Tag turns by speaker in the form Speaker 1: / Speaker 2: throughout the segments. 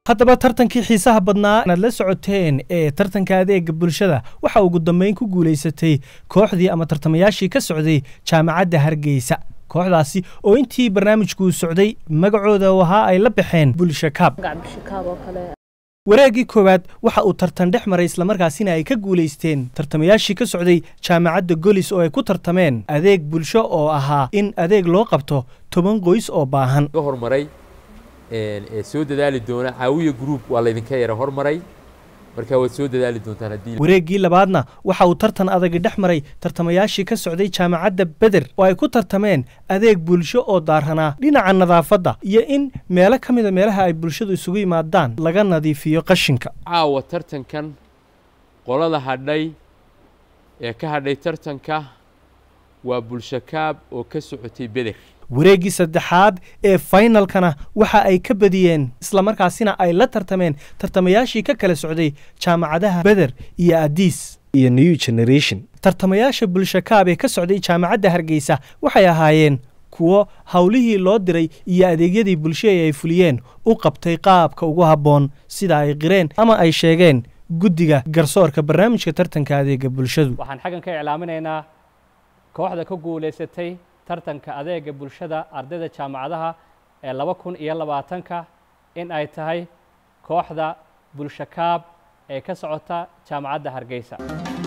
Speaker 1: haddaba tartankii xiisaha badnaa inaad la socoteen ee tartanka adeega bulshada waxa ugu dambeyn ku guulaysatay kooxdii ama tartamayaashii ka socday jaamacadda hargeysa kooxdaasi oo intii barnaamijkuu socday magacooda ahaa ay la baxeen bulsha kaab wareeggii koowaad waxa uu tartan dhex maray islamarkaasina ay ka guulaysteen tartamayaashii ka socday jaamacadda golis oo ay ku tartameen adeeg bulsho oo ahaa in adeeg loo qabto toban qoys oo baahan
Speaker 2: hormaray ee soo dadaali doona caawiya group waa laydinka yara hormaray marka waad soo dadaali doontaan haddii
Speaker 1: wareeggii labaadna waxa uu tartan adagi dhex maray tartamayaashii ka socday jaamacadda beder oo ay ku tartameen adeeg bulsho oo daaranaa dhinaca nadaafadda iyo in meelo ka mida meelaha ay bulshadu isugu yimaadaan laga nadiifiyo qashinka
Speaker 2: caawa tartankan qolada hadhay ee ka hadhay tartanka waa bulsho kaab oo ka socotay beder
Speaker 1: wareeggii saddexaad ee faynalkana waxa ay ka badiyeen islamarkaasina ay la tartameen tartamayaashii ka kala socday jaamacadaha beder iyo adiis iyo new generation tartamayaasha bulshakaab ee ka socday jaamacadda hargeysa waxay ahaayeen kuwo howlihii loo diray iyo adeegyadii bulsho ee ay fuliyeen u qabtay qaabka ugu habboon sida ay qireen ama ay sheegeen guddiga garsoorka barnaamijka tartanka adeega bulshadu
Speaker 3: waxaan xaggan ka iclaaminaynaa kooxda ka guulaysatay tartanka adeega bulshada ardayda jaamacadaha ee laba kun iyo labaatanka in ay tahay kooxda bulshakaab ee ka socota jaamacadda hargeysa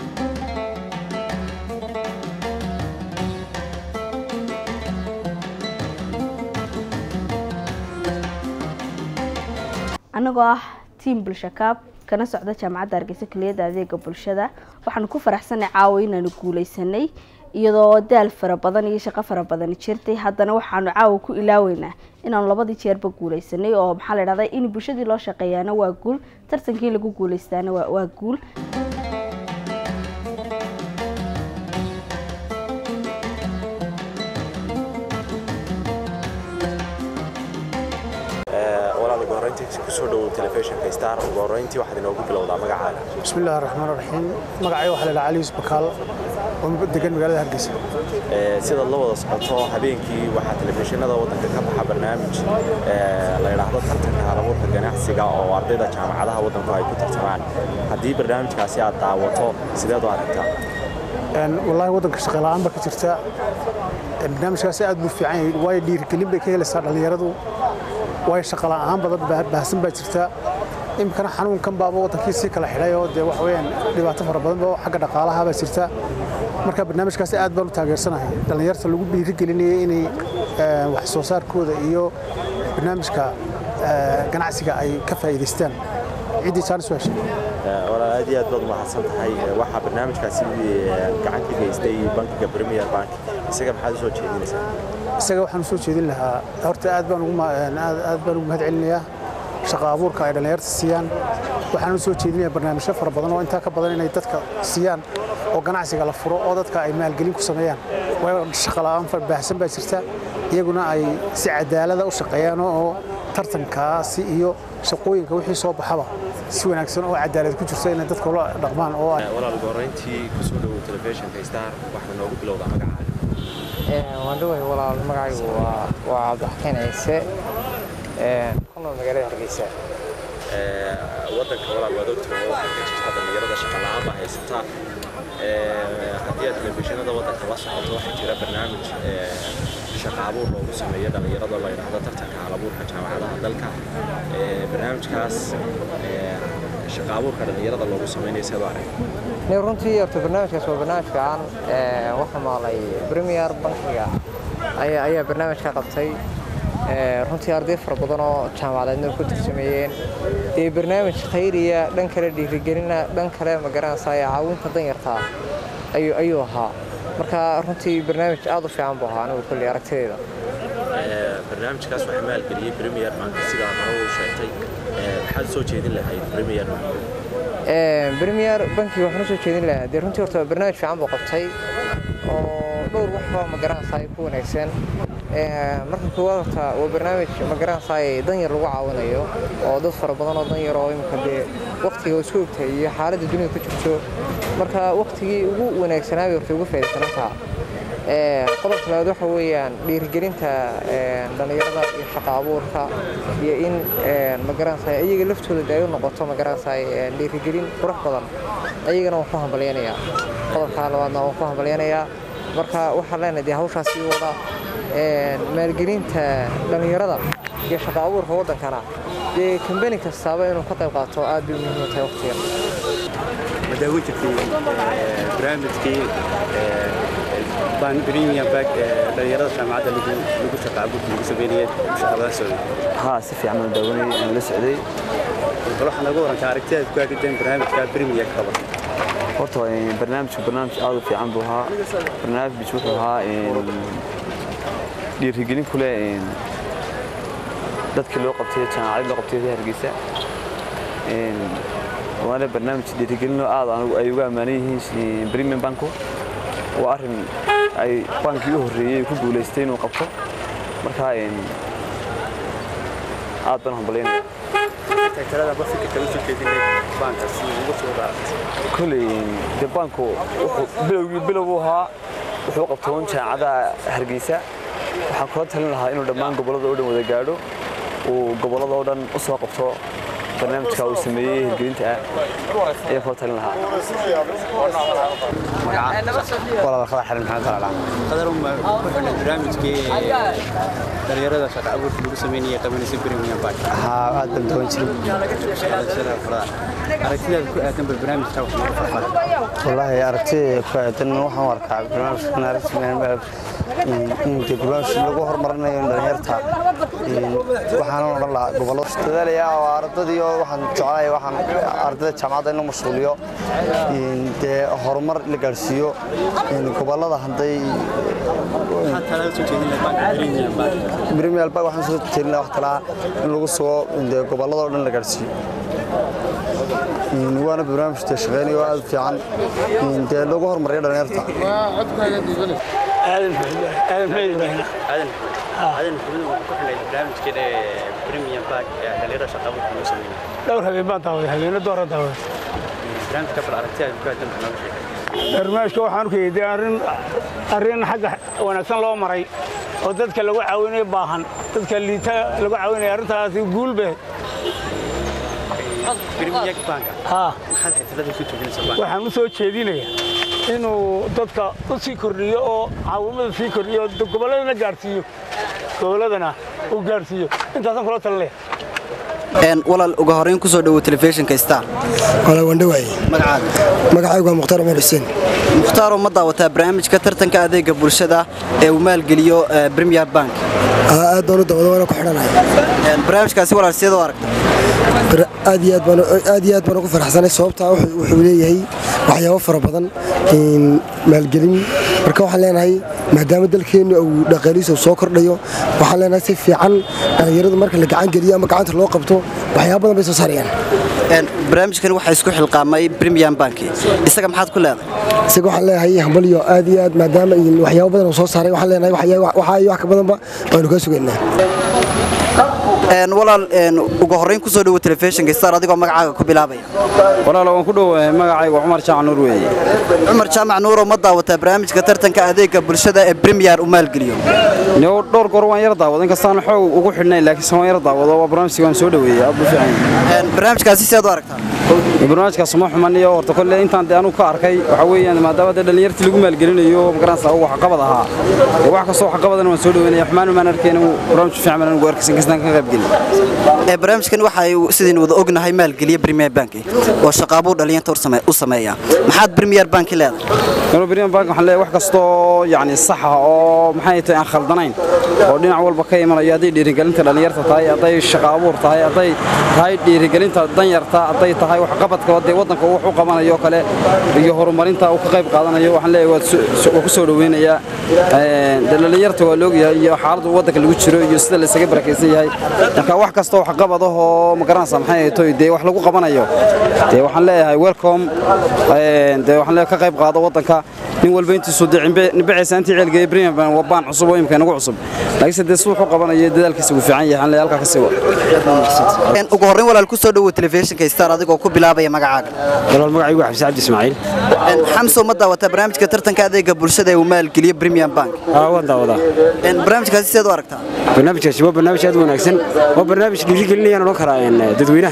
Speaker 4: annagoo ah tiam bulshakaab kana socda jaamacadda hargeysa keliyadda adeega bulshada waxaanu ku faraxsanay caawa inaanu guulaysanay iyadoo daal fara badan iyo shaqo fara badan jirtay haddana waxaanu caawa ku ilaaweynaa inaanu labadii jeerba guulaysanay oo maxaa la dhahdaa in bulshadii loo shaqeeyaana waa guul tartankii lagu guulaystaana waa guul
Speaker 5: walaal ugu horreyntii kusoo dhowow telefishinka star ugu horreyntii waxaad inoogu bilowdaa magacaaga
Speaker 6: bismi illahi raxmaan raxiim magacay waxaa la dhaha cali yusuf bakaal oo degan magaalada hargeysa
Speaker 5: sidaad la wada socoto habeenkii waxaa telefishinada waddanka ka baxa barnaamij la yidhaahdo tartanka halabuurka ganacsiga oo ardayda jaamacadaha waddanku ay ku tartamaan haddii barnaamijkaasi aad daawato sideed u aragtaa
Speaker 6: wallaahi waddanka shaqala'aan ba ka jirta barnaamijkaasi aad buu fiican yahay waayo dhiirigelin bay ka helaysaa dhallinyaradu waayo shaqala'aan badan baahsan baa jirta iminkana xanuunkan baaba waddankii sii kala xidhay oo dee waxa weeyaan dhibaato fara badan oo xagga dhaqaalaha baa jirta marka barnaamijkaasi aad baan u taageersanahay dhallinyarta lagu dhiirigelinayay inay wax soo saarkooda iyo barnaamijka ganacsiga ay ka faa'iidaystaan ciddii jaanis waa heshay
Speaker 5: walaal aad iyo aad baad umahadsan tahay waxaa barnaamijkaasi gacan ka geystay bankiga premier bank isaga maxaad u soo jeedinaysaa
Speaker 6: isaga waxaan u soo jeedin lahaa horta aad baan ugu aad baan ugu mahad celinayaa shaqa abuurka ay dhallinyarta siiyaan waxaan u soo jeedinayaa barnaamijyo fara badan oo intaa ka badan inay dadka siiyaan oo ganacsiga la furo oo dadka ay maalgelin ku sameeyaan waayo shaqa la'aan baahsan baa jirta iyaguna ay si cadaalada u shaqeeyaan oo tartankaasi iyo shaqooyinka wixii soo baxaba si wanaagsan oo cadaalad ku jirta inay dadka ula dhaqmaan oo
Speaker 5: walaal ugu horreyntii kusoo dhowow telefishinka star waxaa noogu bilowdaa magacaaga
Speaker 7: waan dhawahay walaal magacaygu waa waa cabdixakiin ciise ku nool magaalada hargeysa
Speaker 5: waddanka walaal waad ogtahay waxaa ka jirta dhallinyarada shaqa la'aan baa haysata haddii aad telefishinada waddanka la socoto waxaa jira barnaamij shaqa abuur loogu sameeyo dhallinyarada la yidhaahdo tartanka halabuurka jaamacadaha dalka barnaamijkaas shaqa abuurka dhallinyarada loogu sameynayo seed u arag
Speaker 7: ni runtii horta barnaamijkaas waa barnaamij fiican waxaa maqlay premier bankiga ayaa ayaa barnaamijka qabtay runtii arday fara badan oo jaamacadeedna ku tarsameeyeen dee barnaamij khayriya dhan kale dhiirigelina dhan kale magaranaysaa caawinta danyartaa ayuu ayuu ahaa marka runtii barnaamij aad u fiican buu ahaa anigu kulli aragtideeda
Speaker 5: barnaamijkaas waxaa maalgeliyey premier bank sidaa hore u sheegtay maxaad soo jeedin lahayd premier bank
Speaker 7: premier bankiga waxaan usoo jeedin lahaa dee runtii horta barnaamij fiican buu qabtay oo dhowr waxba magaranaysaa ku wanaagsan marka koowaad horta waa barnaamij magaranaysaa danyar lagu caawinayo oo dad fara badan oo danyar oo imika dee waqtiga isku ogtahay iyo xaaladda dunida ku jirto marka waqtigii ugu wanaagsanaa bay horta ugu faa'iidaysanantaa qodobka labaad waxa weeyaan dhiirigelinta dhallinyarada iyo shaqa abuurka iyo in magaranaysa iyaga laftooda de ay u noqoto magaranaysa dhiirigelin qurux badan ayagana waan ku hambalyanayaa qodobka labaadna waan ku hambalyanayaa marka waxaan leenahay dee hawshaas sii wada maalgelinta dhallinyarada iyo shaqa abuurka waddankana dee kambani kastaaba inuu ka qayb qaato aad bay muhiim u tahay waqtigan
Speaker 8: madaawo jirtay barnaamijkii baan premium bag dhalinyarada jaamacadda lagu lagu shaqaa guddi lagu sameynayay shaqadan socday
Speaker 9: ها si fiican oo daawanay aan la socday
Speaker 8: bal waxaan uga warantaa aragtidaad ku aadideen barnaamijka premium kaba
Speaker 9: horta waa barnaamijku barnaamij aad u fiican buu ahaa barnaamij wuxuu ahaa dhiirigelin ku leh dadkii loo qabtay jaamacad loo qabtay hargeysa waana barnaamij dhiirigelin oo aad anigu ay uga ammaanan yihiin premium banku waa arrin ay bankii u horreeyey ku guulaystay inuu qabto marka aad baan hambalyaynaya
Speaker 8: talada ba fikirka usoo jeedinay baanka si uga soo
Speaker 9: kolley de banku wuxuu bilowgii bilow ahaa wuxuu qabtoon jaamacadaha hargeysa waxaan kula talin lahaa inuu dhammaan gobollada oo dhan wada gaadho uu gobollada oo dhan u soo qabto barnaamijka uu sameeyey hirgelinta ah ayaan kula talin lahaa
Speaker 10: walaal khadar xarin maxamed talaala
Speaker 8: qadar uma ku xidhnay barnaamijkii dhalinyarada shaqa abuurka lagu sameynayay qabanaysa premium bag
Speaker 10: haa aad baan doon jiray
Speaker 8: aragtidaad ku aadan bal barnaamijka wax nooga farfada
Speaker 10: wallaahi aragtida ku aadan waxaan u arkaa barnaamijkan aragtidan in dee barnaamij lagu horumarinayo dhalinyarta waxaan odhan lahaa gobollo dadaalaya oo ardadii oo waxaan jeclahay waxaan ardayda jaamacadda in la mashquuliyo dee horumar la gaadhsiiyo gobollada hadday premier bag waxaan soo jeedin lahaa wax talaa in lagu sugo dee gobollada oo dhan la gaadhsiiyo waana barnaamij dee shaqeynayo oo aad u fiican dee lagu horumariyo dhalinyarta
Speaker 11: aadan aadan maxamed ibraahim
Speaker 8: aadan aadan maxamed wuxuu ku xidhnay barnaamijkii premium bag ee dhalinyarada shaqa abuurka lagu sameynayay
Speaker 11: dhowr habeen baan daawaday habeeno doora daawaday
Speaker 8: barnaamijka bal aragtidaad ku aadan bal nooga sheegay
Speaker 11: barnaamijka waxaan u keenay arrin arrin xagga wanaagsan loo maray oo dadka lagu caawinayo baahan dadka liita lagu caawinayo arrintaasi guul bay
Speaker 8: premium banka
Speaker 11: haa
Speaker 8: maxaad xitilada ku joojinaysaa banka
Speaker 11: waxaan u soo jeedinayaa inuu dadka u sii kordhiyo oo caawimada sii kordhiyo oo gobolladana gaarsiiyo gobolladana uu gaarsiiyo intaasaan kula talinaya
Speaker 12: walaal uga horeyn kusoo dhowow telefishinka star
Speaker 13: walaal waan dhawaayey
Speaker 12: magacaada
Speaker 13: magacaygu waa mukhtaar cumar xuseen
Speaker 12: mukhtaaroo ma daawataa barnaamijka tartanka adeega bulshada ee uu maalgeliyo premier bank
Speaker 13: aad baan u daawada waana ku xidhanaya
Speaker 12: barnaamijkaasi walaal sideed u aragta
Speaker 13: aad iyo aad baan aad iyo aad baan ugu faraxsanay sababtaa wuxuu leeyahay waxyaabo fara badan maalgelin marka waxaan leenahay maadaama dalkeennu uu dhaqaalihiisa soo kordhayo waxaan leenahay si fiican dhalinyaradu marka la gacan geliyo ama gacanta loo qabto waxyaabo badan bay soo saarayaan
Speaker 12: barnaamijkan waxaa isku xilqaamay premium bank isaga maxaad ku leedahay
Speaker 13: isaga waxaan leeyahay hambalyo aad iyo aad maadaama waxyaabo badan uu soo saaray waxaan leenahay waxaa iyo wax ka badanba waanu kaa sugaynaa
Speaker 12: walaal ugu horeyn kusoo dhowo telefishinka star adigoo magacaaga ku bilaabaya
Speaker 14: walaal waan ku dhowahay magacayga cumar jaac nuur weeye
Speaker 12: cumar jaamac nuuroo ma daawataa barnaamijka tartanka adeega bulshada ee premier u maalgeliyo
Speaker 14: niyow dhowr goor waan yar daawado inkastaan xoog ugu xidhnayn laakiinse waan yar daawado waa barnaamijka waan soo dhoweeyey aad buu fiican
Speaker 12: barnaamijkaasi sidaad u aragtaa
Speaker 14: barnaamijkaas ma xuman iyo horta kolle intaan dee anugu ka arkay waxa weeyaan maadaama dee dhallinyartii lagu maalgelinayo magaranaysa uu waxqabad ahaa ee wax kastoo waxqabadana waan soo dhoweynaya xumaan maan arkeen barnaamij fiican baan anigu arkaysan kastaan ka qayb gelin
Speaker 12: barnaamijkan waxa ay sidaynu wada ognahay maalgeliya premier bank oo shaqaabuu dhalinyarta u sameeya maxaad premier bank leedahay
Speaker 14: premier bank waxaan leeyahay wax kastoo yacni sax ah oo maxay tahay aan khaldanayn oo dhinac walba ka imanayo hadday dhiirigelinta dhalinyarta tahay hadday shaqo abuur tahay hadday tahay dhiirigelinta danyarta hadday tahay waxqabadka dee waddanka wax u qabanayo kale iyo horumarinta uu ka qayb qaadanayo waxaan leeyahay waa ku soo dhoweynayaa dee dhalinyarta waa loogyahay iyo xaaladda waddanka lagu jiro iyo sida la isaga barakaysan yahay marka wax kastoo wax qabad ah oo ma garanaysaa maxay ahayd toy dee wax lagu qabanayo dee waxaan leeyahay welcome een, dee waxaan leeyahay ka qayb qaado waddanka nin walba intiisu dee cimbe- nibiciisa intii ceelgeeyay Premier Bank waa baan cusub oo imika inagu cusub laakiinse dee si wuxuu qabanayo dadaalkiisa uu fiican yahay waxaan leeyahay halkaa ka sii wada
Speaker 12: Een, ugu horreyn walaal ku soo dhowow telefishinka star adigoo ku bilaabaya magacaaga
Speaker 15: walaal magacaygu waa xabsi cabdi ismaaciil
Speaker 12: Een, xamso ma daawataa barnaamijka tartanka adeega bulshada ee uu maalgeliyo premium bank
Speaker 15: aa waan daawadaa
Speaker 12: Een, barnaamijkaasi sideed u aragtaa
Speaker 15: barnaamijkaasi waa barnaamij aad u wanaagsan waa barnaamij dhiirigelinayaan odhan karaa een, dadweynaha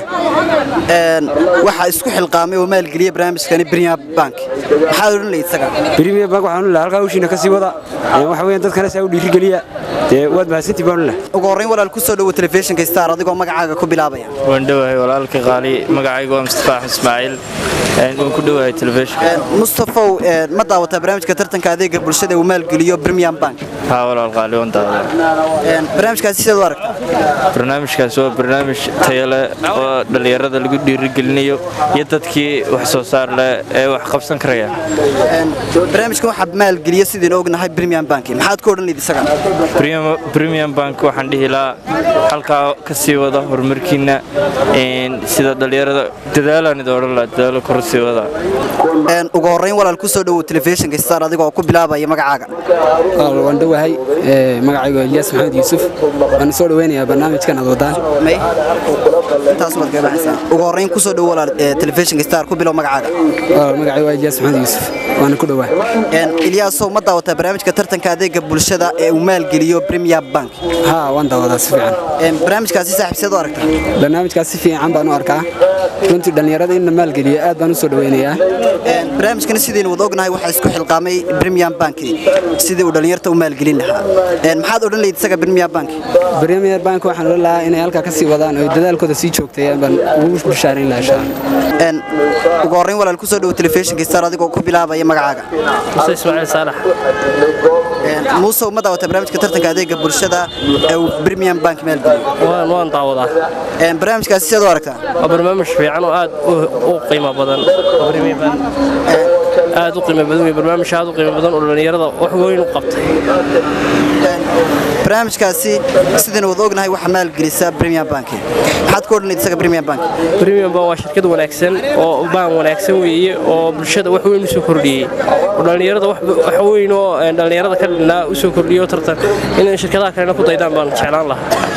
Speaker 12: Een, waxaa isku xilqaamay oo maalgeliya barnaamijkani premium bank maxaad odhan lahayd isaga
Speaker 15: premier bank waxaan lahaa halkaa hawshiina ka sii wada Een, waxa weeyaan dadkana saa u dhiirigeliya dee waad mahadsantii baan lahaa
Speaker 12: ugu horreyn walaal ku soo dhowow telefishinka star adigoo magacaaga ku bilaabaya
Speaker 16: waan dhowahay walaalka qaali magacaygu waa mustafa axmed ismaaciil Een, waan ku dhowahay telefishinka
Speaker 12: mustafow een, ma daawataa barnaamijka tartanka adeega bulshada ee uu maalgeliyo premium bank
Speaker 16: haa walaal qaali waan daawadaa
Speaker 12: Een, barnaamijkaasi sideed u aragtaa
Speaker 16: barnaamijkaas waa barnaamij tayo leh oo dhallinyarada lagu dhiirigelinayo iyo dadkii wax soo saar leh ee wax qabsan karaya
Speaker 12: Een, barnaamijkan waxaa maalgeliya sidaynu ognahay premium bank maxaad ku odhan lahayd isaga
Speaker 16: Premium- premium bank waxaan dhihi lahaa halkaa ka sii wada horumarkiina Een, sida dhallinyarada dadaalaan idin odhan lahaa dadaalo kor sii wada
Speaker 12: Een, ugu horreyn walaal ku soo dhowow telefishinka star adigoo ku bilaabaya magacaaga
Speaker 15: walaal waan dhowahay ee, magacaygu waa Ilyas Maxamed Yuusuf waan soo dhaweynayaa barnaamijkan aad wadaan
Speaker 12: may intaas waad kaga baxaysaa ugu horreyn ku soo dhowow walaal ee, telefishinka star ku bilow magacaaga
Speaker 15: walaal magacaygu waa Ilyas Maxamed Yuusuf waana ku dhowahay
Speaker 12: Een, ilyaasow ma daawataa barnaamijka tartanka adeega bulshada ee uu maalgeliyo premium bank
Speaker 15: haa waan daawadaa si fiican
Speaker 12: Een, barnaamijkaasi saaxiib sideed u aragtaa
Speaker 15: barnaamijkaas si fiican baan u arkaa runtii dhallinyarada in la maalgeliyo aad baan u soo dhaweynayaa
Speaker 12: Een, barnaamijkani sidaynu wada ognahay waxaa isku xilqaamay premium bank sidii uu dhallinyarta u maalgelin lahaa Een, maxaad odhan lahayd isaga premium bank
Speaker 15: premier bank waxaan odhan lahaa inay halkaa ka sii wadaan oo dadaalkooda sii joogtayaan baan ugu bishaareyn lahaa insha Allah.
Speaker 12: Een, ugu horreyn walaal ku soo dhowow telefishinka star adigoo ku bilaabaya magacaaga
Speaker 17: muse ismaaciil saalax
Speaker 12: Een, muuse ma daawataa barnaamijka tartanka adeega bulshada ee uu premium bank maalgeliyo
Speaker 17: waan waan daawadaa
Speaker 12: Een, barnaamijkaasi sideed u aragtaa
Speaker 17: waa barnaamij fiican oo aad u- u qiimo badan oo Premier Bank aad u qiimo badan wey barnaamij aad u qiimo badan oo dhallinyarada wax weyn u qabtay
Speaker 12: barnaamijkaasi sidaynu wada ognahay waxaa maalgelisa premium bank maxaad ku odhan lahayd isaga premium bank
Speaker 17: Premium Bank waa shirkad wanaagsan oo baan wanaagsan weeye oo bulshada wax weyn u soo kordhiyey oo dhallinyarada wax wax weyn oo een, dhallinyarada ka dhinaa u soo kordhiyey oo tartan in shirkadaha kalena ku daydaan baan jeclaan lahaa